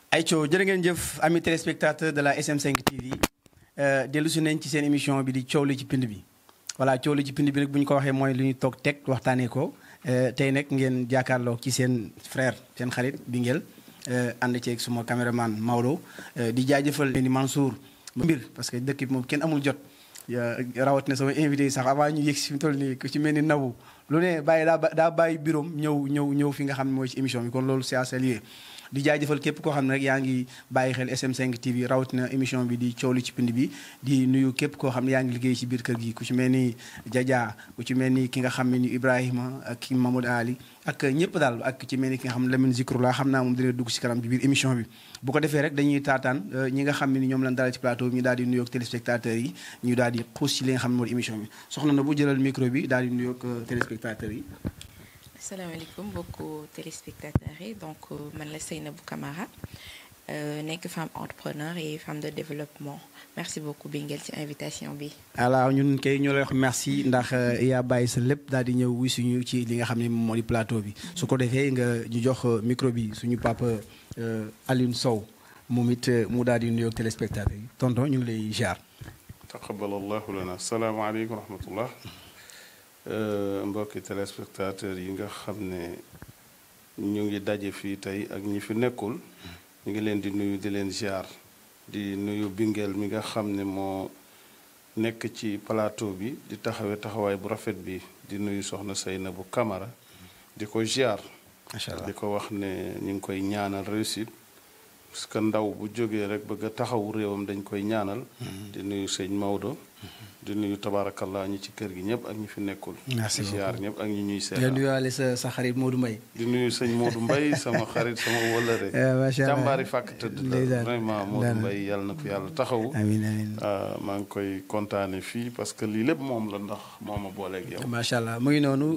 Aïcho jërë ngeen jëf amis téléspectateurs de la SM5 TV dellu si nañ ci seen émission bi di coow li ci pind bi voilà coow li ci pind bi nag bu ñu ko waxee mooy lu ñu toog teg waxtaanee ko tey nag ngeen jàkkaarloo ci seen frère seen xarit bi ngeen ànd ceeg suma caméraman Maodo di jaajëfal ni Mansour mbir parce que dëkk bi moom kenn amul jot rawatina sama invité yi sax avant ñu yëg si fi mu toll nii ku ci mel ni Nabou lu ne bàyyi daa daa bàyyi bureau ñëw ñëw ñëw fi nga xam ne mooy ci émission bi kon loolu c'est à saluer di jaajëfal képp koo xam ne rek yaa ngi bàyyi xel SM5 TV rawatina émission bi di coow li ci pind bi di nuyu képp koo xam ne yaa ngi liggéey ci biir kër gi ku ci mel ni Jaja ku ci mel ni ki nga xam ne ni Ibrahima ak ki Mamadou Ali ak ñëpp daal ak ci mel ni ki nga xam ne Lamine Zikrullah xam naa moom dina dugg ci kanam ci biir émission bi bu ko defee rek dañuy taataan ñi nga xam ne ni ñoom lañ dalal ci plateau bi ñu daal di nuyoog téléspectateurs yi ñu daal di xuus ci li nga xam ne mooy émission bi soxna na bu jëlal micro bi daal di nuyoog téléspectateurs yi asalaamaaleykum mbokku téléspectateurs yi donc man la Seynabou Camara nekk femme entrepreneur et femme de développement merci beaucoup Bingel ci invitation bi. alors ñun kay ñoo lay wax merci ndax yaa bàyyi sa lépp daal di ñëw wuy suñu ci li nga xam ne moo di plateau bi. su ko defee nga ñu jox micro bi suñu papa Alioune Sow moom it mu daal di nuyoog téléspectateurs yi tonton ñu ngi lay ziar. taqabbalallahu lana salaamaaleykum wa rahmatullah mbokki téléspectateurs yi nga xam ne ñu ngi daje fii tey ak ñi fi nekkul ñu ngi leen di nuyu di leen ziar di nuyu Bingel mi nga xam ne moo nekk ci plateau bi di taxawee taxawaay bu rafet bi di nuyu soxna Seynabou Camara di ko ziar. macha allah di ko wax ne ñu ngi koy ñaanal réussite parce que ndaw bu jógee rek bëgg a taxawu réewam dañ koy ñaanal. di nuyu sëñ Maodo. di nuyu tabaarakallah ñi ci kër gi ñëpp ak ñi fi nekkul. merci di ziar ñëpp ak ñi ñuy di seetaan. nuyuwaale sa sa xarit Modou Mbaye. di nuyu sëñ Modou Mbaye sama xarit sama wëllëre. macha allah jàmbaari fàkk tëdd la ndeysaan. vraiment Modou Mbaye yàlla na ko yàlla taxawu. amiin amiin. ah, maa ngi koy kontaane fii parce que lii lépp moom la ndax moo ma booleeg yow. macha allah mu ngi noonu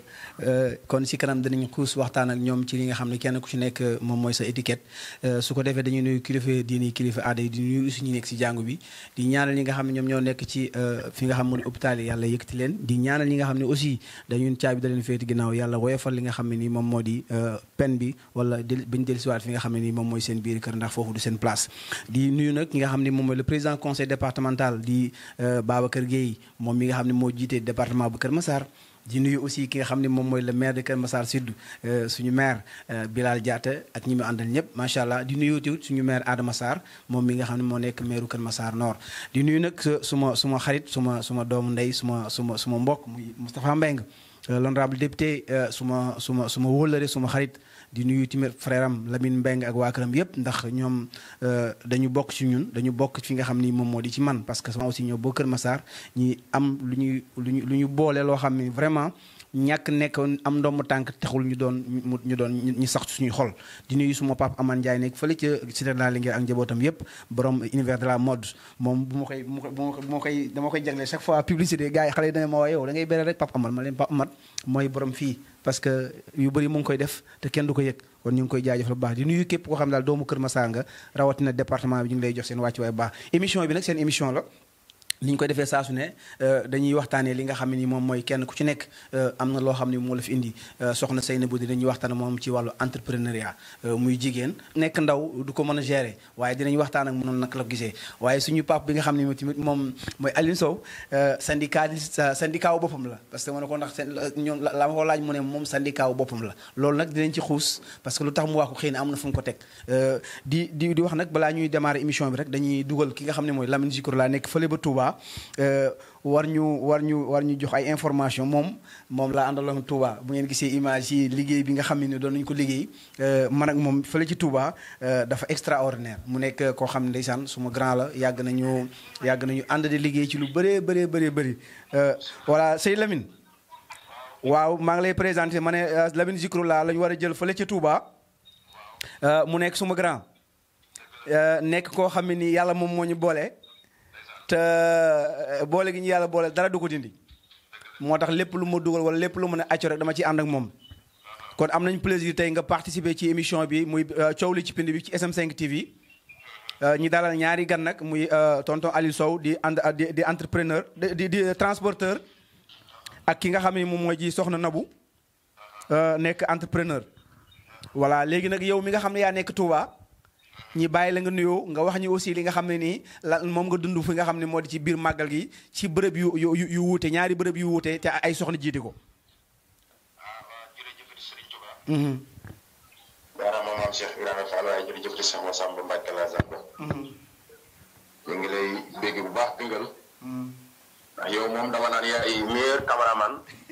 kon si kanam danañ xuus waxtaan ak ñoom ci li nga xam ne kenn ku ci nekk moom mooy sa étiquette su ko defee dañuy nuyu kilifa diini kilifa aada yi di nuyu aussi ñi nekk si jàngu bi di ñaanal ñi nga xam ne ñoom ñoo nekk ci fi nga xam ne hôpital yi yàlla yëkkati leen di ñaanal ñi nga xam ne aussi dañu caabi da leen féeti ginnaaw yàlla woyofal li nga xam ne nii moom moo di pen bi wala del bañu dellusiwaat fi nga xam ne nii moom mooy seen biir kër ndax foofu du seen place di nuyu nag ñi nga xam ne moom mooy le président conseil départemental di Babacar Gueye moom mi nga xam ne moo jiite département bu Kër Massar di nuyu aussi ki nga xam ne moom mooy le maire de Kër Massar Sud suñu maire Bilal Diatta ak ñi mu àndal ñëpp macha allah di nuyu tamit suñu maire Adama Sarr moom mi nga xam ne moo nekk maire Kër Massar Nord. di nuyu nag suma suma xarit suma suma doomu ndey suma suma suma mbokk muy Moustapha Mbeng l'honorable député suma suma suma wóllëre suma xarit. di nuyu tamit frère am Lamine Mbeng ak waa këram yëpp ndax ñoom dañu bokk ci ñun dañu bokk fi nga xam ni moom moo di ci man parce que sama aussi ñoo boo Kër Massar ñi am lu ñuy lu ñu lu ñu boole loo xam ni vraiment ñàkk nekk am ndomb tànk taxul ñu doon ñu doon ñu sax suñuy xol di nuyu suma papa Amane Ndiaye nekk fële ca cité de la Linguère ak njabootam yëpp borom univers de la mode moom bu ma koy bu ma koy dama koy jagle chaque fois publicité gars yi xale yi dana ma waa yow da ngay bere rek papa Amane ma leen papa Amane mooy borom fii parce que yu bëri mu ngi koy def te kenn du ko yëg kon ñu ngi koy jaajëfal bu baax di nuyu képp koo xam ne daal doomu Kër Massar nga rawatina département bi ñu ngi lay jox seen wàccu waay bu baax émission bi nag seen émission la ni ñu koy defee saa su ne dañuy waxtaanee li nga xam ne ni moom mooy kenn ku ci nekk am na loo xam ne moo la fi indi soxna Seynabou dinañuy waxtaan moom ci wàllu entrepreneuriat muy jigéen nekk ndaw du ko mën a gérer waaye dinañ waxtaan ak moom naka la ko gisee waaye suñu pap bi nga xam ne tamit moom mooy Alioune Sow syndicat syndicat wu boppam la parce que ma ne ko ndax seen ñoom la ma ko laaj mu ne moom syndicat wu boppam la loolu nag dinañ ci xuus parce que lu tax mu wax ko xëy na am na fu mu ko teg di di di wax nag balaa ñuy démarrer émission bi rek dañuy dugal ki nga xam ne mooy Lamine Zikrullah nekk fële ba Touba war ñu war ñu war ñu jox ay information moom moom laa àndaloon Touba bu ngeen gisee image yi liggéey bi nga xam ne doon nañu ko liggéey man ak moom fële ci Touba dafa extraordinaire mu nekk koo xam ne ndeysaan suma grand la yàgg nañu yàgg nañu ànd di liggéey ci lu bëree bëree bëree bëri voilà Sey Lamine waaw maa ngi lay présenté ma ne Lamine Zikrullah la ñu war a jël fële ci Touba mu nekk suma grand nekk koo xam ne ni yàlla moom moo ñu boole. te boole gi ñu yàlla boole dara du ko dindi moo tax lépp lu ma dugal wala lépp lu mën a acco rek dama ci ànd ak moom kon am nañ plaisir tey nga participer ci émission bi muy coow li ci pind bi ci SM5 TV ñi dalal ñaari gan nag muy tonton Aliou Sow di and di di entrepreneur di di transporteur ak ki nga xam ne moom mooy ji soxna Nabou nekk entrepreneur voilà léegi nag yow mi nga xam ne yaa nekk Touba ñi bàyyi la nga nuyoo nga wax ñu aussi li nga xam ne nii la moom nga dund fi nga xam ne moo di ci biir màggal gi ci bërëb yu yu yu wuute ñaari bërëb yu wuute te ay soxna jiite ko. ah waaw jërëjëf Serigne Touba. jaaraama maam Cheikh Ibrahima Fall waaye jërëjëf di Cheikh Massamba Mbacke la Zamba. ñu ngi lay bégg bu baax bingal. ndax yow moom dama naan yaay meilleur cameraman.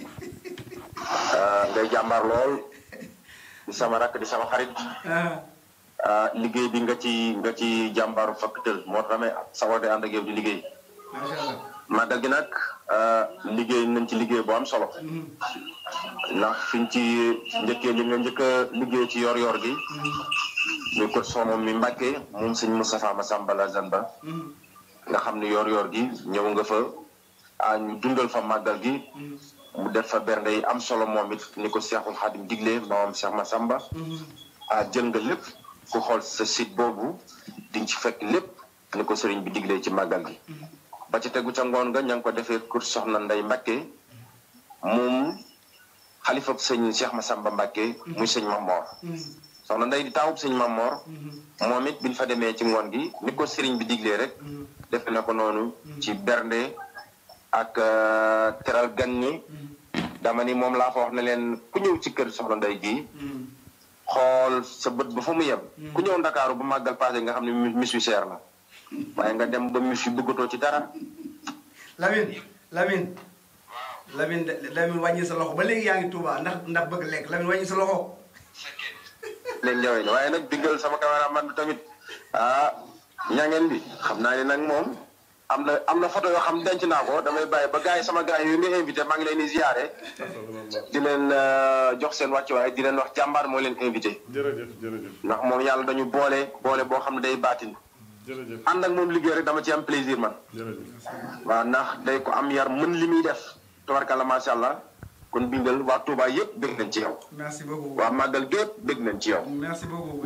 ngay jàmbaar lool. di sama rakk di sama xarit. liggéey bi nga ci nga ci jàmbaaru fakk tël moo tax damay sawar de ànd ak yow di liggéey. macha allah. màggal gi nag liggéey nañ ci liggéey bu am solo. ndax fiñ ci njëkkee li nga njëkk a liggéey ci yor-yor gi. ñu ko soxna mi Mbàkke moom sëñ Moustapha Massamba la Zanba. nga xam ne yor-yor gi ñëw nga fa ah ñu dundal fa màggal gi. mu def fa bernde yi am solo moom it ni ko Seexul Xaadim digle moom Cheikh Massamba. ah jël nga lépp ku xool sa site boobu di nga ci fekk lépp ni ko sëriñ bi diglee ci màggal gi. ba ci tegu ca ngoon nga ña ngi ko defee kur soxna Ndey Mbàkke moom xalifab sëñ Cheikh Massamba Mbàkke muy sëñ Mamor. soxna Ndey di taawub sëñ Mamor. moom it biñ fa demee ci ngoon gi ni ko sëriñ bi diglee rek. def na ko noonu ci bernde ak teral gan ñi. dama ni moom laa fa wax ne leen ku ñëw ci kër soxna Ndey gi xool sa bët ba fa mu yem. ku ñëw Ndakaaru bu màggal passé nga xam ne mis wi seer na. waaye nga dem ba mis wi bëggatoo ci dara. Lamine Lamine. Lamine Lamine wàññi sa loxo ba léegi yaa ngi Touba ndax ndax bëgg lekk Lamine wàññi sa loxo. leen njawee ne waaye nag diggal sama cameraman bi tamit ah ñangeen bi xam naa ne nag moom am na am na photo yoo xam denc naa ko damay bàyyi ba gars yi sama gars yi nga invité maa ngi leen di ziare. di leen jox seen wàccuwaay di leen wax jàmbaar moo leen invité. jërëjëf jërëjëf ndax moom yàlla dañu boole boole boo xam ne day baatin. jërëjëf ànd ak moom liggéey rek dama ci am plaisir man. jërëjëf waaw ndax day ko am yar mën li muy def. tabarkalla macha allah kon bingal waa Touba yëpp bëgg nañ ci yow. merci beaucoup. waa Magal gépp bëgg nañ ci yow. merci beaucoup.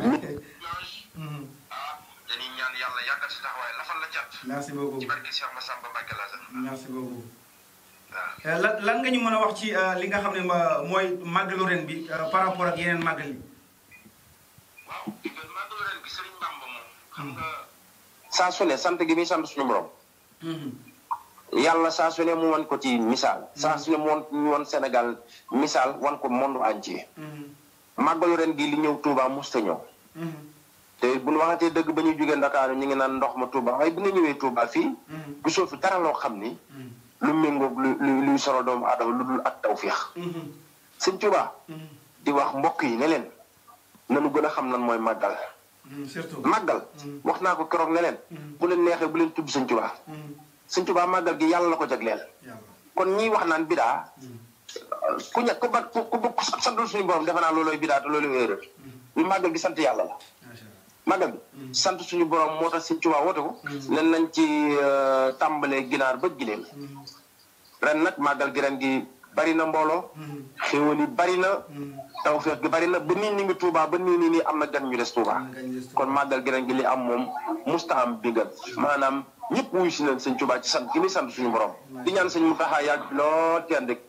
ah dañuy ñaan yàlla yàggal si taxawaay lafal la cat. merci beaucoup. ci barke Cheikh Massamba Mbacke la sax. merci beaucoup. waaw. lan lan nga ñu mën a wax ci li nga xam ne ma mooy màggalu ren bi par rapport ak yeneen màggal yi. waaw bingal màggalu ren bi Serigne Bamba moom. xam nga. saa su ne sant gi muy sant suñu borom. yàlla saa su ne mu wan ko ci misaal. saa su ne mu wan ñu wan Sénégal misaal wan ko monde entier. màggalu ren gi li ñëw Touba mosut a ñëw. te bu ñu waxatee dëgg ba ñuy jógee Ndakaaru ñu ngi naan ndox ma Touba waaye bu nga ñëwee Touba fii. gisoo fi dara loo xam ni. lu méngoog lu lu luy solo doomu aadama lu dul ak tawféex. sëñ Touba. di wax mbokk yi ne leen. nanu gën a xam lan mooy màggal. surtout. màggal. wax naa ko keroog ne leen. bu leen neexee bu leen tudd sëñ Touba. sëñ Touba màggal gi yàlla la ko jagleel. kon ñiy wax naan bidaa. ku ña ku ba ku ku ku santul suñu borom defe naa loolooy bidaa te loolooy erreur. lu màggal gi sant yàlla la. màggal bi sant suñu borom moo tax sëñ Tuubaa woote ko nen nañ ci tàmbalee ginaar ba gileem ren nag màggal gi ren gi bari na mbooloo xéwal yi bari na tawfeex gi bari na ba nii ni ngi Tuubaa ba nii nii nii am na gan ñu des Tuubaa kon màggal gi ren gi li am moom musta am bi gan maanaam ñëpp wuyu si leen sëñ Tuubaa ci sant gi muy sant suñu borom di ñaan sëñ Muntaxa yàgg fi lool te ànd ak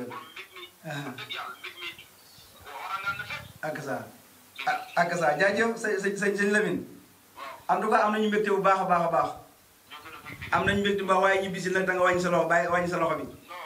ak sa ak sa jaajëf sa sa sa sëñ Lamine en tout cas am nañu mbégte bu baax a baax a baax am nañu mbégte bu baax waaye ñu bisi nag da nga wàññi sa loxo bàyyi wàññi sa loxo bi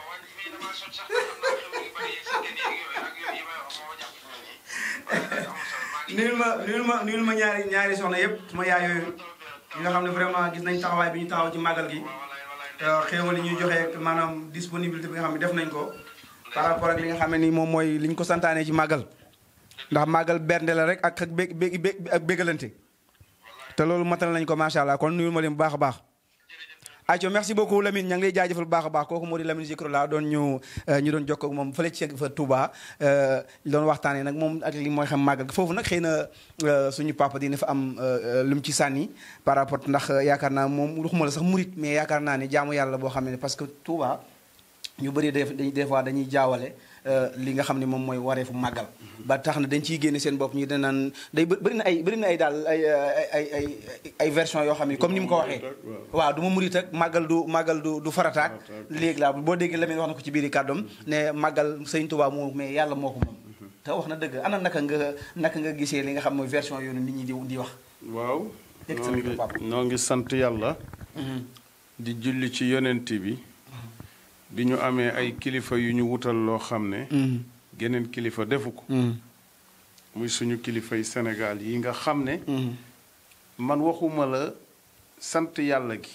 nuyul ma nuyul ma nuyul ma ñaari ñaari soxna yëpp suma yaay yooyu ñi nga xam ne vraiment gis nañ taxawaay bi ñu taxaw ci màggal gi xéewal yi ñuy joxe maanaam disponibilité bi nga xam ne def nañ ko par rapport ak li nga xam ne ni moom mooy li ñu ko santaane ci màggal ndax màggal bernde la rek ak ak bég bég ak bégalante te loolu matal nañ ko macha allah kon nuyul ma leen bu baax a baax. ayca merci beaucoup Lamine ña ngi lay jaajëfal bu baax a baax kooku moo di Lamine Zikroula doon ñu ñu doon jokkoo ak moom fële ci fa Touba doon waxtaanee nag moom ak li mooy xam màggal foofu nag xëy na suñu papa dina fa am lu mu ci sànni par rapport ndax yaakaar naa moom waxuma la sax murit mais yaakaar naa ne jaamu yàlla boo xam ne parce que Touba ñu bëri des fois dañuy jaawale li nga xam ne moom mooy wareefu màggal ba tax na dañ ciy génne seen bopp ñu danaan day bëri na ay bëri na ay daal ay ay ay ay version yoo xam ne comme ni mu ko waxee waaw du ma murit ak màggal du màggal du du farataak léegi laa boo déggee Lamine wax na ko ci biir kàddoom ne màggal sëñ Tuubaa moo mais yàlla moo ko moom te wax na dëgg ana naka nga naka nga gisee li nga xam mooy version yoonu nit ñi di di wax waaw Teg sa noo micro, ngi papa. noo ngi sant yàlla di julli ci yonent bi bi ñu amee ay kilifa yu ñu wutal loo xam ne geneen kilifa defu ko muy suñu kilifay Sénégal yi nga xam ne man waxuma la sant yàlla gi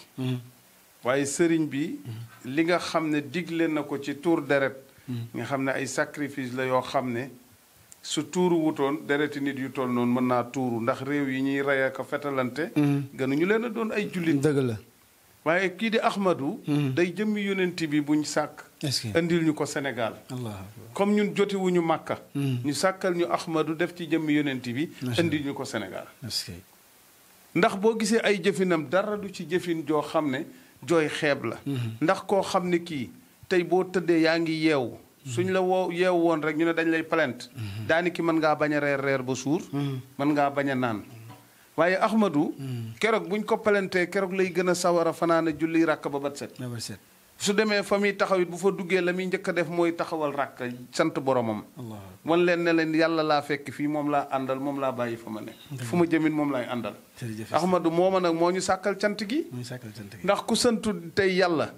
waaye sëriñ bi li nga xam ne digle na ko ci tuur deret nga xam ne ay sacrifice la yoo xam ne su tuuru wutoon dereti nit yu toll noonu mën naa tuuru ndax réew yi ñuy rey ak a fetalante gënuñu leen a doon ay jullit dëgg la waaye kii di Ahmadou day jëmmi yonent bi buñ sàkk est-ce que indil ñu ko Sénégal allah comme ñun jotewuñu Màkka ñu sàkkal ñu Ahmadou def ci jëmmi yonent bi Macha indil ñu ko Sénégal est-ce que ndax boo gisee ay jëfinam dara du ci jëfin joo xam ne jooy xeeb la ndax koo xam ne kii tey boo tëddee yaa ngi yeewu suñ la woo yeewu woon rek ñu ne dañ lay plainte daani ki mën ngaa bañ a reer reer ba suur mën ngaa bañ a naan waaye Ahmadou keroog buñ ko palantee keroog lay gën a sawar a fanaana julli ràkk ba bat set never set su demee fa muy taxaw it bu fa duggee la muy njëkk a def mooy taxawal ràkk sant boromam allah wan leen ne leen yàlla laa fekk fii moom laa àndal moom laa bàyyi fa ma ne fu ma jëmin moom laay àndal jërëjëf Ahmadou mooma nag moo ñu sàkkal cant gi muy sàkkal cant gi ndax ku santu tey yàlla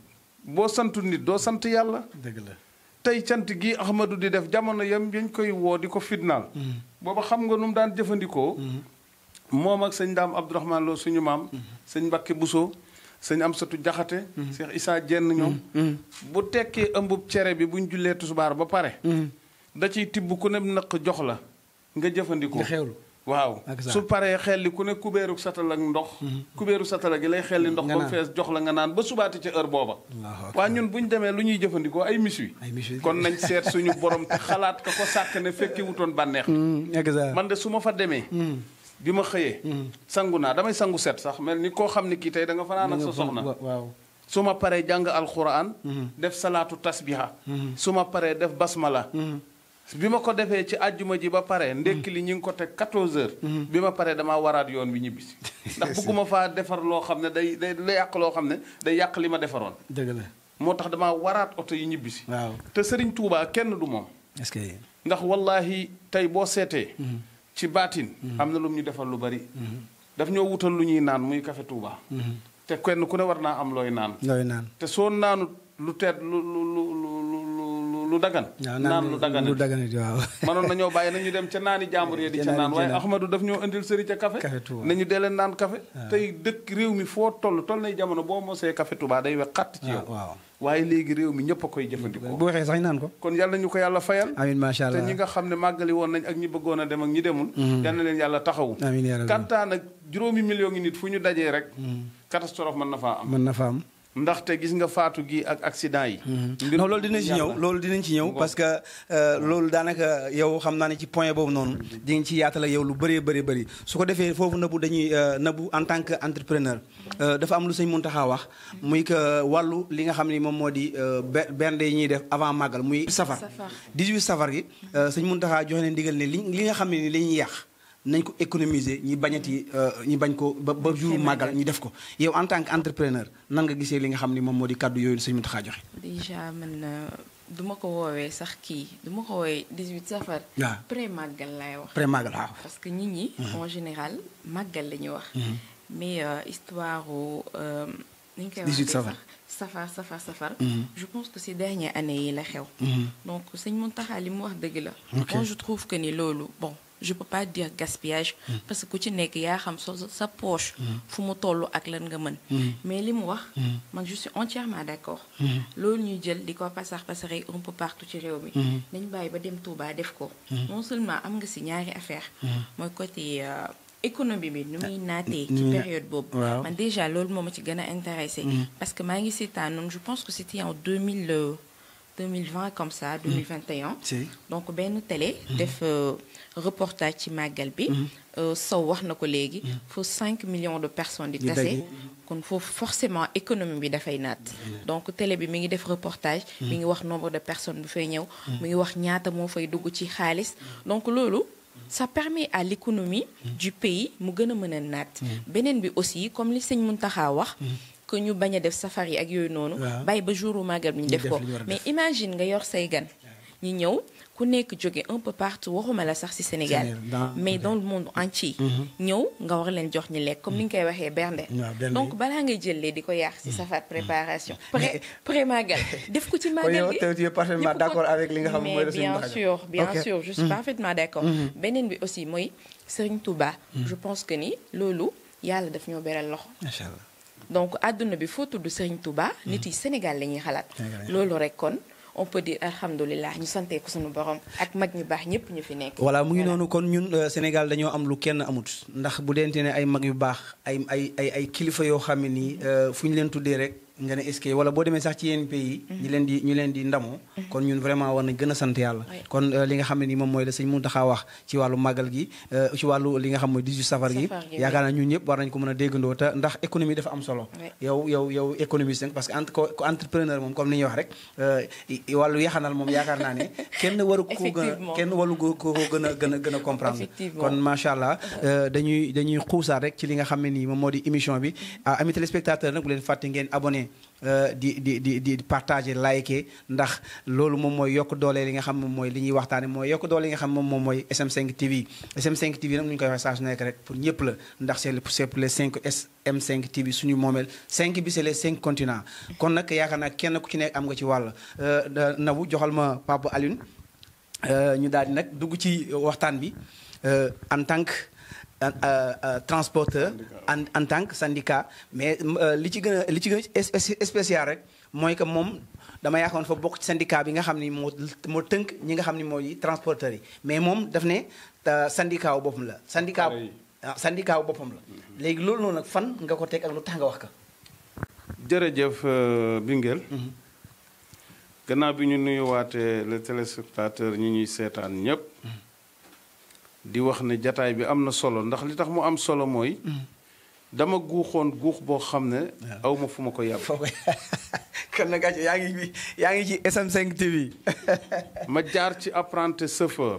boo santu nit doo sant yàlla dëgg la tey cant gi Ahmadou di def jamono yam yañ koy woo di ko fitnaal booba xam nga nu mu daan jëfandikoo moom ak sëñ daam Abdourahman Lo suñu maam sëñ Mbakke Buso sëñ Amsatu Jaxate Cheikh Issa Jenn ñoom bu tekkee ëmbub cere bi buñ jullee tusbaar ba pare da ciy tibb ku ne nëq jox la nga jëfandikoo nga xewlu waaw Ak saa. su paree xelli ku ne kubéeru satal ak ndox kubéeru satala gi lay xelli ndox Nga ba mu naan. fees jox la nga naan ba subaati ca heure booba Allahu akbar. waa ñun bu ñu demee lu ñuy jëfandikoo ay miswi ay monsieur kon nañ seet suñu borom te xalaat ka ko sàkk ne fekki wutoon bànneex exact man de su ma fa demee bi ma xëyee sangu naa damay sangu set sax mel ni koo xam ne kii tey da nga fanaan ak sa soxna waaw su ma paree jàng alxuraan def salaatu tasbiha su ma paree def basmala bi ma ko defee ci àjjuma ji ba pare ndekki li ñu ngi ko teg 14 heures bi ma paree damaa waraat yoon wi ñibbisi ndax bëgguma faa defar loo xam ne day day day yàq loo xam ne day yàq li ma defaroon dëgg la moo tax damaa waraat oto yi ñibbisi waaw te Serigne Touba kenn du moom est-ce que ndax wallahi tey boo seetee ci baatin am na lu mu ñu defal lu bari daf ñoo wutal lu ñuy naan muy café Touba te kenn ku ne war naa am looy naan looy naan te soo naanut lu teet lu lu lu lu lu lu dagan waaw naan lu dagan lu daganit waaw manoon nañoo bàyyi nañu dem ca naani jàmbur yi di ca Ca naan naani waaye ca naan. Ahmadou daf ñoo indil sëri ca café Café Touba. nañu dee leen naan café tey dëkk réew mi foo toll toll nay jamono boo mosee café Touba day wex xàtt ci yow waaw waaye léegi réew mi ñëpp a koy jëfandikoo bu waxee sax ñu naan ko kon yàlla ñu ko yàlla fayal amin macha te allah ñi nga xam ne màggali woon nañ ak ñi bëggoon a dem ak ñi demul yal na leen yàlla taxawu amin yaa rabbi kantaan ak juróomi million ngi nit fu ñu dajee rek catastrophe mën na faa am mën na fa am ndaxte gis nga faatu gi ak accident yi mbir non loolu dinañ ci ñëw yàlla. loolu dinañ ci ñëw Ngoog. parce que euh, loolu daanaka yow xam naa ne ci point boobu noonu di nga ci yaatal ak yow lu bëree bëri bëri su ko defee foofu nabu dañuy euh, nabu en tant que entrepreneur euh, dafa am lu sëñ Muntaxa wax muy que wàllu li nga xam ne moom moo di euh, be- bernde yi ñuy def avant màggal muy safar Safar. 18 safar gi euh, sëñ Muntaxa joxe leen ndigal ne li li nga xam ne ni la ñuy yàq nañ ko économiser ñi bañati euh, ñi bañ ko ba ba jour màggal ñi def ko yow en tant que entrepreneur nan nga gisee li nga xam ne moom moo di kàddu yooyu sëñ Muntaxa joxe déjà man euh, du ma ko woowee sax kii du ma ko woowee 18 safar. waaw pré màggal laay wax. pré màggal waaw parce que nit ñi. en général màggal la ñuy wax. mais euh, histoire wu euh, ni ñu koy 18 waxee safar. sax safar safar safar. je pense que ces dernières années yi la xew. donc sëñ Mountakha li mu wax dëgg la. Ok. moi je trouve que ni loolu bon je peux pas dire gaspillage. parce que ku ci nekk yaa xam sa sa poche. fu mu toll ak lan nga mën. mais li mu wax. man je suis entièrement d'accord. loolu ñuy jël di ko pasar pasare un peu partout ci réew mi. nañ bàyyi ba dem Touba def ko. non seulement am nga si ñaari affaire mooy côté euh, économie bi nu muy naatee. ci nu muy- période boobu. waaw. man déjà loolu moo ma ci gën a intéressé. parce que maa ngi seetaanoon je pense que c'était en 2000 euh, 2020 comme ça 2021. si donc benn télé. def euh, reportage ci màggal bi. euh, Sow wax na ko léegi. foofu 5 millions de personnes di Di tase. daje. kon foofu forcément économie bi dafay naat. donc télé bi mi ngi def reportage. mi ngi wax nombre de personnes bu fay ñëw. mi ngi wax ñaata moo fay dugg ci xaalis. donc loolu ça permet à l'économie du pays mu gën a mën a naat. beneen bi aussi comme li sëñ Mountakha wax. que ñu bañ a def safar yi ak yooyu noonu. Waaw. bàyyi ba jouru màggal bi ñu Ñu def def ko li ñu war a mais def. imagine nga yor say gan. ñi ñëw ku nekk jóge un peu partout waxuma la sax ci Sénégal Sénégal, dans- mais dans le monde entier ñëw nga war leen jox ñi lekk comme ni nga koy waxee bernde waaw, bernde donc yi. balaa ngay jëlee di ko yàq ci safar préparation pré pré magal def ko ci kon magal yow bi te tu es parfaitement ñëpp d'accord ko- avec li nga xam ne mooy mais la Serigne bien Mountakha. sûr bien Ok. sûr je suis parfaitement d'accord beneen bi aussi mooy Serigne Touba je pense que ni loolu yàlla daf ñoo beral loxo macha allah donc àdduna bi foo tudd Serigne Touba nit yi Sénégal la ñuy xalaat Sénégal la ñuy loolu rek kon on peut dire alhamdulilah ñu santee ko suñu borom ak mag ñu baax ñëpp ñu fi nekk voilà mu ngi noonu kon ñun euh, Sénégal dañoo am lu kenn amut ndax bu dente ne ay mag yu baax ay ay ay ay kilifa yoo xam ne nii euh, fu ñu leen tuddee rek nga ne est-ce que wala boo demee sax ci yenn pays ñi leen di ñu leen di ndamoo kon ñun vraiment war nañ gën a sant yàlla Oui. kon euh, li nga xam ne nii moom mooy la sëñ Mountakha wax ci wàllu màggal gi euh, ci wàllu li nga xam mooy 18 safar gi Safar gi, yaakaar naa ñun ñëpp war nañ ko mën a déggandoo te ndax économie dafa am solo Oui. yow yow yow économiste nga parce que entre ko ko entrepreneur moom comme ni ñuy wax rek euh, i- i- wàllu yaxanal moom yaakaar naa ne kenn waru ko gën a Effectivement. kenn waru ko ko gën a gën a gën a comprendre Effectivement. kon macha allah euh, dañuy dañuy xuusaat rek ci li nga xam ne nii moom moo di émission bi ah amis téléspectateurs nag bu leen fàtte ngeen abonné euh, di di di di partager liker ndax loolu moom mooy yokk doole li nga xam moom mooy li ñuy waxtaane mooy yokk doole li nga xam moom moom mooy SM5 TV SM5 TV nag nu ñu koy waxee saa su nekk rek pour ñëpp la ndax c'est le- c'est pour les 5 SM5 TV suñu moomeel 5 bi c'est les 5 continents kon nag yaakaar naa kenn ku ci nekk am nga ci wàll euh, da- Nabou joxal ma Papa Alioune Euh, ñu daal di nag dugg ci waxtaan bi euh, en tant que euh, euh, transporteur en en tant que syndicat mais euh, li ci gën a li ci gën a spé- spécial rek mooy que moom dama yaakaar fa bokk ci syndicat bi nga xam ni moo moo tënk ñi nga xam ni mooy transporteurs yi mais moom daf ne euh, syndicat wu boppam la syndicat Pareil. ah syndicat wu boppam la léegi loolu noonu nag fan nga ko teg ak lu tax nga wax ka jërëjëf euh, Bingel gannaaw bi ñu nuyuwaatee le téléspectateur ñi ñuy seetaan ñépp di wax ne jataay bi am na solo ndax li tax mu am solo mooy dama guuxoon guux boo xam ne aw ma fu ma ko yàbb foo koy kon nag gàcce yaa ngi fi yaa ngi ci SM5 TV ma jaar ci apprenti chauffeur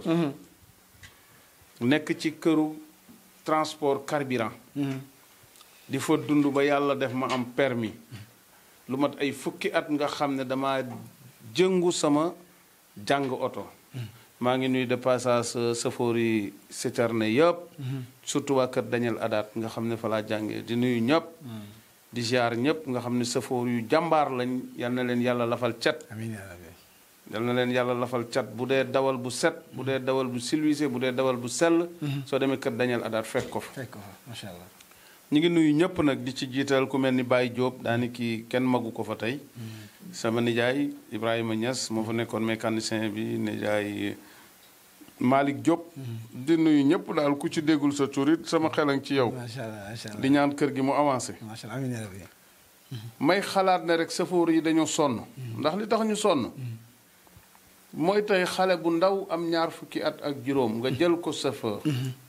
nekk ci këru transport carburant di fa dund ba yàlla def ma am permis lu mat ay fukki at nga xam ne dama jëngu sama jàng oto maa ngi nuy de passage safoor yi citerne yëpp surtout waa kër Daniel Adat nga xam ne fa laa jàngee di nuyu ñëpp di ziar ñëpp nga xam ne safoor yu jàmbaar lañ yal na leen yàlla lafal cat amiin yaa rabbi yal na leen yàlla lafal cat bu dee dawal bu set bu dee dawal bu silwisé bu dee dawal bu sell soo demee kër Daniel Adat fekk ko fa fekk ko fa macha allah ñu ngi nuyu ñëpp nag di ci jiital ku mel ni Baye Diop daani kii kenn magu ko fa tey sama nijaay Ibrahima Niass moo fa nekkoon mécanicien bi nijaay Malick Diop di nuyu ñëpp daal ku ci déggul sa tur it sama xelan ci yow macha allah macha allah di ñaan kër gi mu avancé macha allah amiin yaa rabbi may xalaat ne rek safoor yi dañoo sonn ndax li tax ñu sonn mooy tey xale bu ndaw am ñaar fukki at ak juróom nga jël ko chauffeur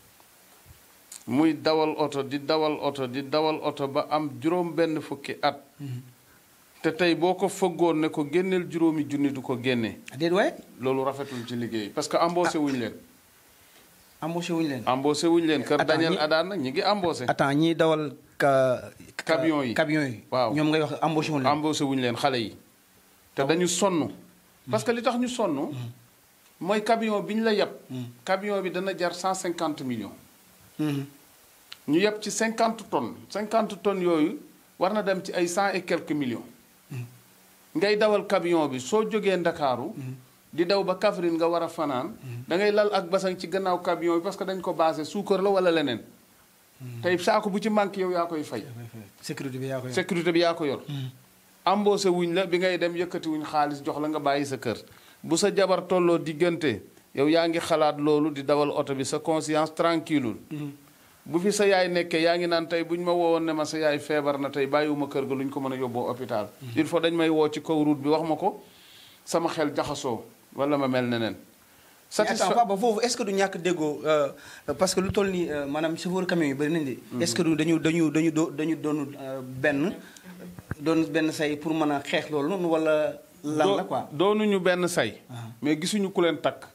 muy dawal oto di dawal oto di dawal oto ba am juróom benn fukki at te tey boo ko fëggoon ne ko génneel juróomi junni du ko génne déet waay loolu rafetul ci liggéey parce que embauché wuñu leen embauché wuñu leen embauché wuñu leen kër Attends, Daniel ñi- Adaan nag ñi ngi embauché attends ñiy dawal ka Camion yi. camion yi Waaw. ñoom ngay wax embauché wuñu leen embauché wuñu leen xale yi te dañu sonn parce que li tax ñu sonn mooy camion bi ñu la yeb camion bi dana jar 150 millions Mhm. ñu yeb ci 50 tonnes 50 tonnes yooyu war na dem ci ay 100 et quelques millions ngay dawal camion bi soo jógee ndakaaru di daw ba Kaffrine nga war a fanaan da ngay lal ak basang ci gannaaw camion bi parce que dañ ko basé suukar la wala leneen tey saako bu ci manqué yow yaa koy fay sécurité bi yaa ko yor. sécurité bi yaa ko yor embauché wuñ la bi ngay dem yëkkati wuñ xaalis jox la nga bàyyi sa kër bu sa jabar tolloo diggante yow yaa ngi xalaat loolu di dawal oto bi sa conscience tranquille bu fi sa yaay nekkee yaa ngi naan tey bu ñu ma woowoon ne ma sa yaay feebar na tey bàyyiwuma kër ga lu ñu ko mën a yóbboo hôpital il faut dañ may woo ci kaw route bi wax ma ko sama xel jaxasoo wala ma mel neneen mais attends papa foofu est-ce que du ñàkk déggoo euh, parce que lu toll nii euh, maanaam chauffeur camion yi bëri nañ de. est-ce que du dañu dañu dañu do dañu doon euh, benn doon benn say pour mën a xeex loolu noonu wala lan la quoi. doonuñu benn say Ah. mais gisuñu ku leen takk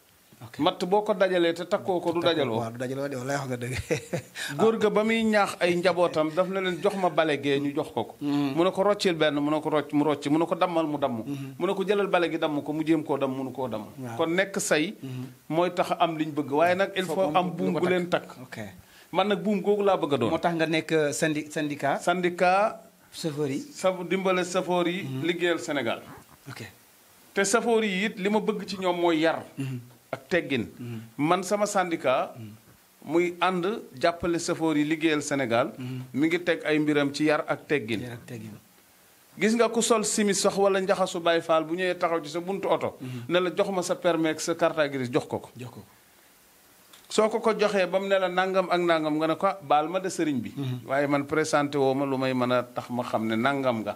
Ok. matt boo ko dajalee te takkoo ko du dajaloo waaw du dajaloo de walaay wax nga dëgg góor ga ba muy ñaax ay njabootam daf na leen jox ma bale gee ñu jox ko ko mu ne ko roccil benn mu ne ko rocc mu rocc mu ne ko dammal mu damm mu ne ko jëlal bale gi damm ko mu jéem koo damm munu koo damm Waaw. kon nekk say mooy tax a am liñ bëgg waaye nag il Faut faut am am lu buum ko gu takk. leen takk ok man nag buum googu laa bëgg a doon moo tax nga nekk syndi syndicat syndicat chauffeur yi sa dimbale safoor yi liggéeyal Sénégal ok te safoor yi it li ma bëgg ci ñoom mooy yar ak teggin man sama syndicat muy ànd jàppale safoor yi liggéeyal Sénégal mi ngi teg ay mbiram ci yar ak teggin yar ak teggin gis nga ku sol simis sax wala njaxasu Baay Faal bu ñëwee taxaw ci sa buntu oto ne la jox ma sa permis ak sa carte grise jox ko ko jox ko soo ko ko joxee ba mu ne la nangam ak nangam nga ne ko ah, baal ma de sëriñ bi waaye man présenté woo ma lu may mën a tax ma xam ne nangam nga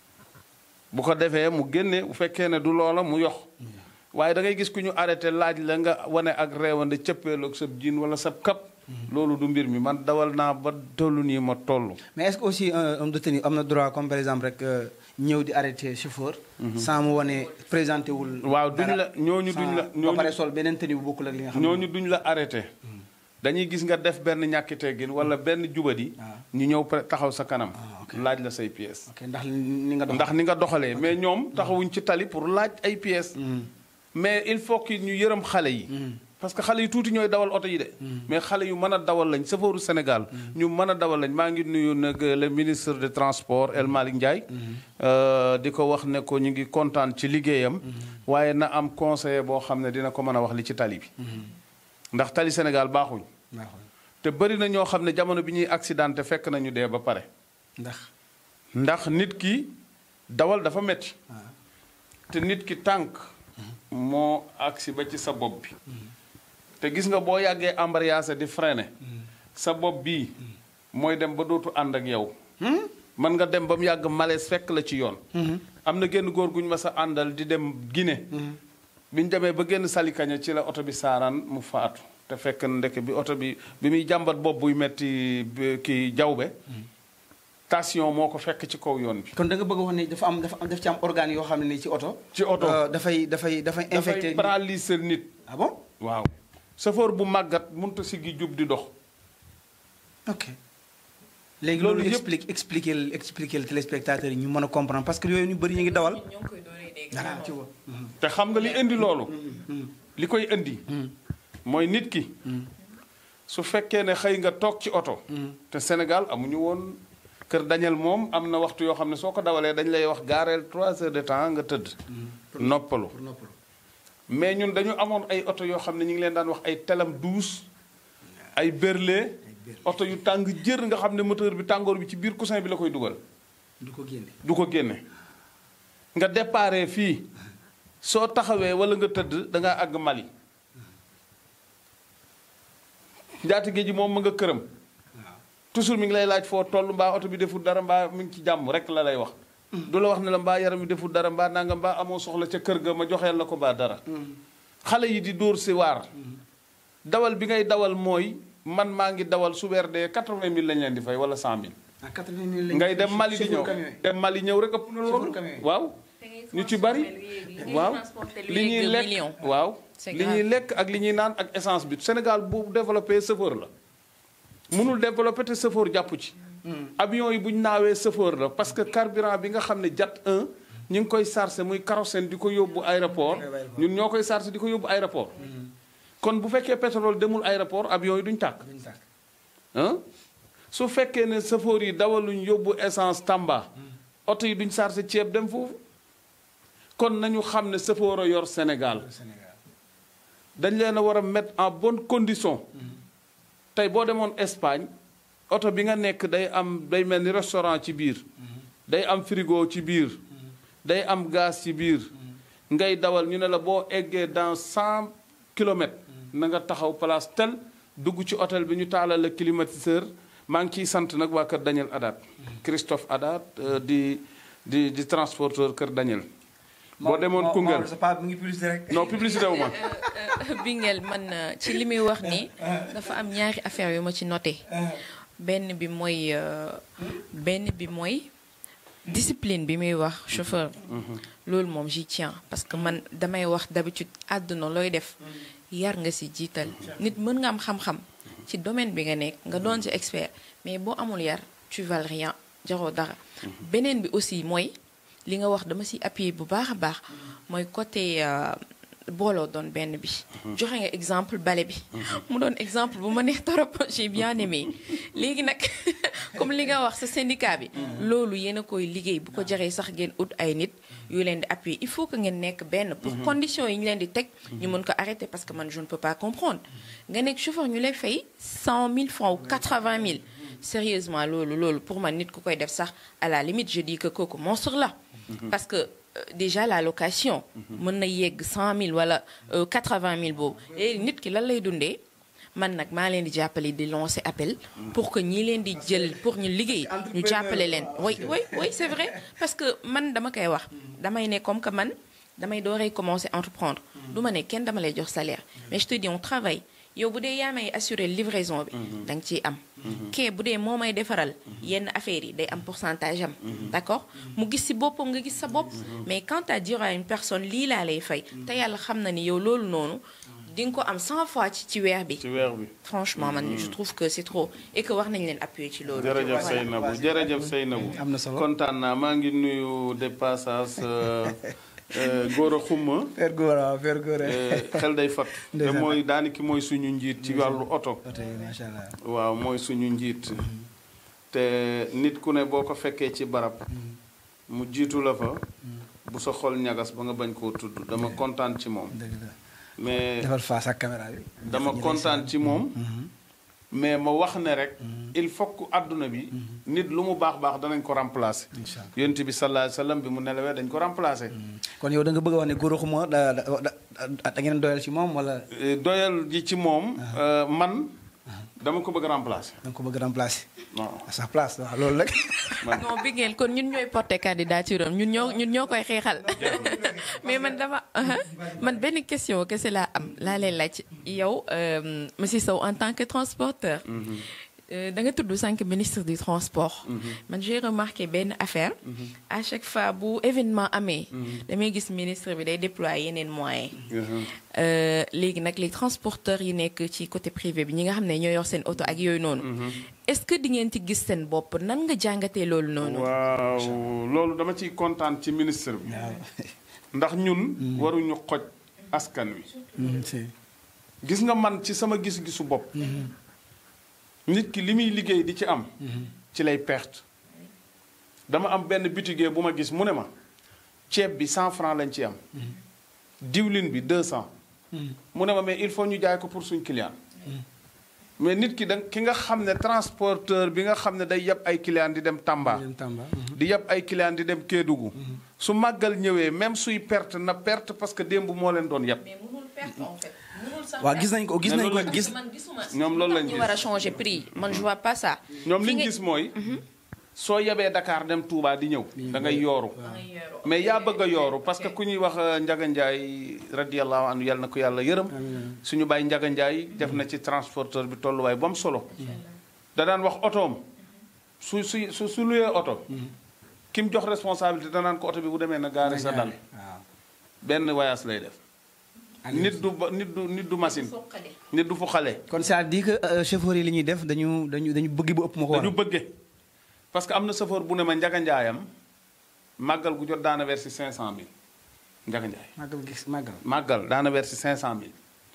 bu ko defee mu génne bu fekkee ne du loola mu yox waaye da ngay gis ku ñu arrêté laaj la nga wane ak réewande cëppeelu ak sab jiin wala sab kap loolu du mbir mi man dawal naa ba tollu nii ma toll mais est-ce que aussi un homme de tenue am na droit comme par exemple rek euh, ñëw di arrêter chauffeur. sans mu wane présenté wul. waaw duñ dara, la ñooñu duñ la sans- ñooñu ba pare sol beneen tenue bu bokkul ak li nga xam ne ñooñu duñ la arrêté dañuy gis nga def benn ñàkki teggin wala benn jubadi Ah. ñu ñëw pre- taxaw sa kanam Ah, ok. laaj la say pièces ok ndax ni nga dox. ndax ni nga doxalee mais ñoom taxawuñ ci tali pour laaj ay pièces mais il faut que ñu yërëm xale yi parce que xale yu tuuti ñooy dawal oto yi de mais xale yu mën a dawal lañ safooru Sénégal ñu mën a dawal lañ maa ngi nuyu nag le ministre des transports El Malick Ndiaye euh, di ko wax ne ko ñu ngi kontaan ci liggéeyam waaye na am conseiller boo xam ne dina ko mën a wax li ci tali bi ndax tali Sénégal baaxuñ baaxul te bëri na ñoo xam ne jamono bi ñuy accidenté fekk nañu dee ba pare ndax. ndax nit ki dawal dafa metti waaw te nit ki tànk moo agsi ba ci sa bopp bi te gis nga boo yàggee embrayage di freiner sa bopp bii mooy dem ba dootu ànd ak yow mën nga dem ba mu yàgg malaise fekk la ci yoon am na génn góor gu ñu mas a àndal di dem Guinée bi ñu demee ba génn salikaña ci la oto bi saaraan mu faatu te fekk na ndeke bi oto bi bi muy jàmbat bopp buy metti bi- ki jawbe tension moo ko fekk ci kaw yoon bi kon da nga bëgg a wax ne dafa am dafa am daf ci am organe yoo xam ne nii ci oto. ci oto. euh, dafay dafay dafay infecté. dafay paralyser nit ah bon waaw safoor bu màggat mënut a siggi jub di dox ok. léegi Loolu loolu yëpp- explique expliquer expliquer téléspectateurs yi ñu mën a comprendre parce que yooyu ñu bëri ñu ngi dawal. ñoo ngi koy dooree dégg. voilà tu vois. te xam nga li indi loolu li koy indi mooy nit ki su fekkee ne xëy nga toog ci oto te Sénégal amuñu woon kër Daniel moom am na waxtu yoo xam ne soo ko dawalee dañ lay wax gaareel trois heures de temps nga tëdd noppalu pour noppalu. mais ñun dañu amoon ay oto yoo xam ne ñu ngi leen daan wax ay telam douze ay berle oto yu tàng jër nga xam ne moteur bi tàngoor bi ci biir coussin bi la koy dugal du ko génne. du ko génne nga déparé fii soo taxawee wala nga tëdd da ngaa àgg Mali njaatige ji moom ma nga këram waaw. toujours mi ngi lay laaj foo toll mbaa oto bi deful dara mbaa mi ngi ci jàmm rek la lay wax du la wax ne la mbaa yaram bi deful dara mbaa nanga mbaa amoo soxla ca kër ga ma joxeel la ko mbaa dara xale yi di dóor si waar dawal bi ngay dawal mooy man maa ngi dawal su weer dee 80 000 lañ leen di fay wala 100 000 ah 80 000 lañ ngay dem Mali di chauffeur ñëw camion yi. dem Mali ñëw rek ëpp na loolu Chauffeur camion yi. waaw ñu ci bari waaw li ñuy lekk waaw C'est li ñuy lekk ak li ñuy naan ak essence bi Sénégal bu développé chauffeur la mënul développé te chauffeur jàpp ci avion yi bu ñu naawee chauffeur la parce que carburant bi nga xam ne jat 1 ñu ngi koy chargé muy kérosène di ko yóbbu aéroport ñun ñoo koy chargé di ko yóbbu aéroport kon bu fekkee pétrole demul aéroport avion yi duñ tàkk duñ tàkk. ah su fekkee ne chauffeur yi dawaluñ yóbbu essence Tamba oto yi duñ chargé ceeb dem foofu kon nañu xam ne chauffeur a yor Sénégal Sénégal. dañ leen a war a mettre en bonne condition tey boo demoon Espagne oto bi nga nekk day am day mel ni restaurant ci biir day am frigo ci biir day am gaz ci biir ngay dawal ñu ne la boo eggee dans cent kilomètres na nga taxaw place tel dugg ci hôtel bi ñu taalal la climatiseur maa ngi ciy sant nag waa Kër Daniel Adat Christophe Adat euh, di di di transporteur Kër Daniel boo demoon Koungheul sa papa mu ngi publicité rek. non publicité wu ma Bingel man euh, ci li muy wax ni dafa am ñaari affaire yu ma ci noté benn bi mooy euh, benn bi mooy discipline bi muy wax chauffeur loolu moom j'y tiens parce que man damay wax d'habitude àdduna looy def yar nga ci jiital nit mën nga am xam-xam ci domaine bi nga nekk nga doon ci expert mais boo amul yar tu vales rien jaroo dara beneen bi aussi mooy li nga wax dama ci appuyer bu baax a baax mooy côté booloo doon benn bi joxe nga exemple bale bi mu doon exemple bu ma neex torop j'ai bien aimé léegi nag comme li nga wax sa syndicat bi loolu yéen a koy liggéey bu ko jaree sax ngeen ut ay nit yu leen di appuyer il faut que ngeen nekk benn pour conditions yi ñu leen di teg ñu mën ko arrêter parce que man je ne peux pas comprendre nga nekk chauffeur ñu lay fay 100 000 francs ou 80 000 sérieusement loolu loolu pour man nit ku koy def sax à la limite je dis que kooku monstre la parce que déjà la location mën na yegg 100 000 wala 80 000 boobu et nit ki lan lay dundee man nag maa leen di jàppale di lancer appel pour que ñi leen di jël pour ñu liggéey ñu jàppale leen oui oui oui c'est vrai parce que man dama koy wax damay ne comme que man damay dooree commencer entreprendre du ma ne kenn dama lay jox salaire mais je te dis on travaille yow bu dee yaa may assurer livraison bi da nga ciy am kee bu dee moo may defaral yenn affaires yi day am pourcentage am d'accord mu gis ci boppam nga gis sa bopp mais quand à dire à une personne lii laa lay fay te yàlla xam na ni yow loolu noonu di nga ko am 100 fois ci ci weer bi ci weer bi franchement man je trouve que c'est trop et que war nañ leen appuyer ci loolu jërëjëf Seynabou jërëjëf Seynabou am na solo kontaan naa maa ngi nuyu de passage góor a xumma Père Gora Père Gora xel day fat te mooy daani ki mooy suñu njiit ci wàllu oto oto yi macha allah waaw mooy suñu njiit te nit ku ne boo ko fekkee ci barab mu jiitu la fa bu sa xol ñagas ba nga bañ koo tudd dama kontaan ci moom dëgg la mais defal face ak caméra bi dama kontaan ci moom mais ma wax ne rek il faut que àdduna bi nit lu mu baax baax danañ ko remplacer incha allah yonent bi sallallahu alayhi wasallam bi mu nelawee dañ ko remplacer kon yow da nga bëgg a wax ne góor xuma da da da da ngeen doyal ci moom wala Eh, doyal ji ci moom euh, man dama ko bëgg a remplacer da nga ko bëgg a remplacer non à sa place waaw loolu rek man non bi ngeen kon ñun ñooy porter candidature am ñun ñoo ñun ñoo koy xeexal mais man dama man benn question kese laa am laa lay laaj yow euh, monsieur Sow en tant que transporteur euh, da nga tudd sànq ministre du transport man j'ai remarqué benn affaire à chaque fois bu événement amee damay gis ministre bi day déployer yeneen moyens Euh, léegi nag les transporteurs yi nekk ci côté privé bi ñi nga xam ne ñoo yor seen oto ak yooyu noonu est-ce que di ngeen ci gis seen bopp nan nga jàngatee loolu noonu waaw loolu dama ciy kontaan ci ministre bi ndax ñun waruñu xoj askan wi Mhm, si gis nga man ci sama gis-gisu bopp nit ki li muy liggéey di ci am ci lay perte dama am benn bitigee bu ma gis mu ne ma ceeb bi 100 francs lañ ci am diwlin bi 200 mu ne ma mais il faut ñu jaay ko pour suñ client mais nit ki da ki nga xam ne transporteur bi nga xam ne day yeb ay client di dem Tamba dem Tamba mhm. di yeb ay client di dem Kédougou su màggal ñëwee même suy perte na perte parce que démb moo leen doon yeb mais mënul perte en fait mënul sax waaw gis nañ ko gis Mais nañ ko loolu la- gis man gisuma ñoom loolu lañ ñu gis. war a changer prix man je vois pas ça ñoom Fi li ñu nga- gis mooy soo yebee Dakar dem Touba di ñëw da ngay yooru mais yaa bëgg a yooru parce que ku ñuy wax euh, Njaga Njaay radiyallahu anhu yàlla na ko yàlla yërëm suñu bàyyi Njaga Njaay def na ci transporteur bi tolluwaay ba mu solo da daan wax otoom su su su su luyee oto ki mu jox responsabilité danaan ko oto bi bu demee na gaare sa dal waaw benn voyage lay def nit du ba nit du nit du machine soqale nit du fu xale kon c'est-à-dire que euh, chauffeur yi li ñuy def dañu dañu dañu bëgg bu ëpp ma ko dañu waral bëgge parce que am na chauffeur bu ne ma njaga njaayam màggal gu jot daana versi 500000 njaga njaay màggal gis màggal màggal daana versi 500000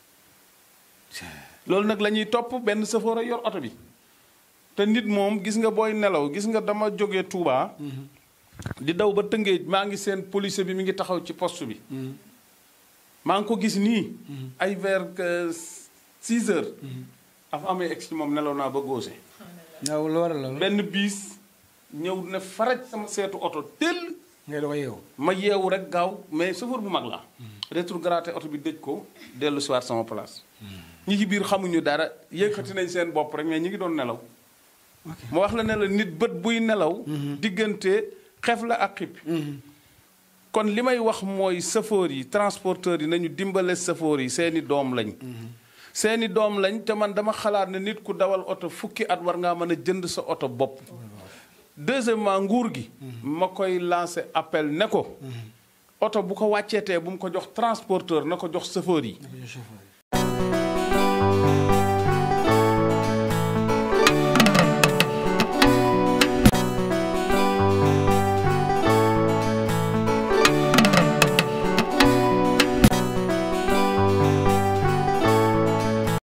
loolu nag la ñuy topp benn chauffeur a yor oto bi te nit moom gis nga booy nelaw gis nga dama jógee Touba di daw ba Tëngéej maa ngi seen policier bi mi ngi taxaw ci poste bi maa ngi ko gis nii ay vers 6 heures afa amee ex ci moom nelaw naa ba góose waaw lu waral loolu benn biis ñëw ne faraj sama seetu oto tëll ngay doog a yeewu ma yeewu rek gaaw mais chauffeur bu mag la rétrogradé oto bi dëj ko dellu si waat sama place ñi ci biir xamuñu dara yëkkati nañ seen bopp rek mais ñi ngi doon nelaw ma wax la ne la nit bët buy nelaw diggante xef la ak xip kon li may wax mooy chauffeur yi transporteurs yi nañu dimbale chauffeur yi seeni doom lañ seeni doom lañ te man dama xalaat ne nit ku dawal oto fukki at war ngaa mën a jënd sa oto bopp deuxièmement nguur gi ma koy lancé appel ne ko oto bu ko wàcceetee bu mu ko jox transporteur na ko jox chauffeur yi